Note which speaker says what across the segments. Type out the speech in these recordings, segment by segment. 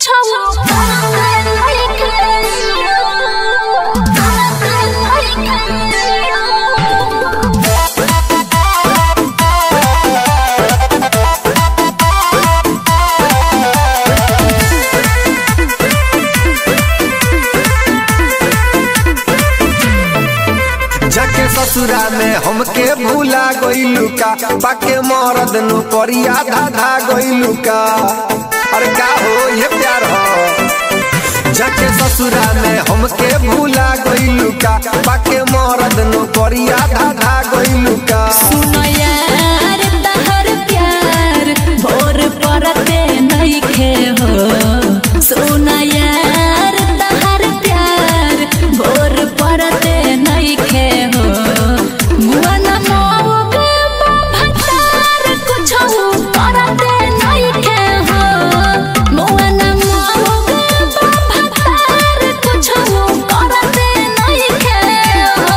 Speaker 1: जाके ससुरा में हमके भूला गइलू का पाके मरद नु करिया धाधा गइलू का अरे का हो ये प्यार हो जाके ससुरा में हमके भूला गइलू का पाके मरद नु करिया धाधा गइलू का
Speaker 2: सुनो यार तहर प्यार भोर परते नइखे हो सुनो यार तहर प्यार भोर परते नइखे हो मुअन मौग भतार कुछो करते नइखे हो मुअन मौग भतार कुछो करते नइखे हो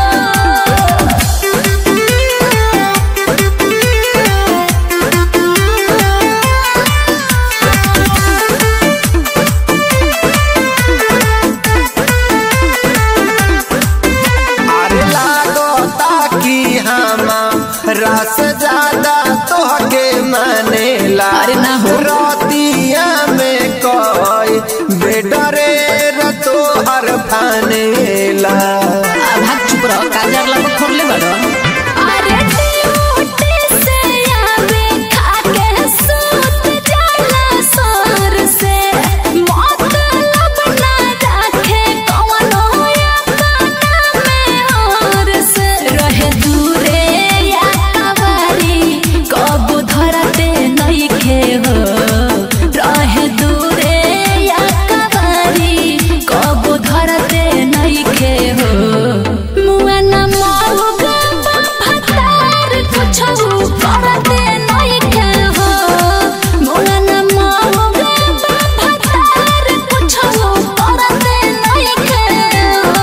Speaker 1: अरे लागता कि हमा रस ज्यादा तोहके मानेला
Speaker 2: अरे ना हो।
Speaker 1: रतिया में कोई बेडरे रतो हर फानेला
Speaker 2: भाग चुप रहो काजर ला खोल ले बड़ो अरे ड्यूटी से आवे खाके सूत जाला सर से मतलब ना रखे कवनो या काना में और से रहे दूरे या कवारी कब धरते नइखे हो रहे दूरे या कवारी कब धरते नइखे हो मुआना मौगा भतार कुछो करते नइखे हो मुआना मौगा भतार कुछो करते नइखे हो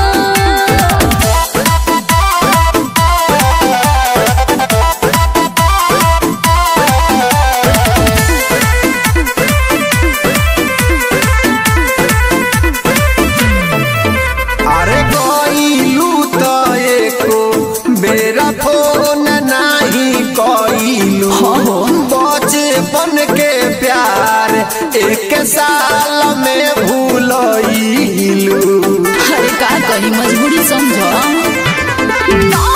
Speaker 1: अरे गइलू त एको बेरा फोन नाही कइलू बचपन के प्यार एक साल में भूलइलू
Speaker 2: अरे का कही मजबूरी समझो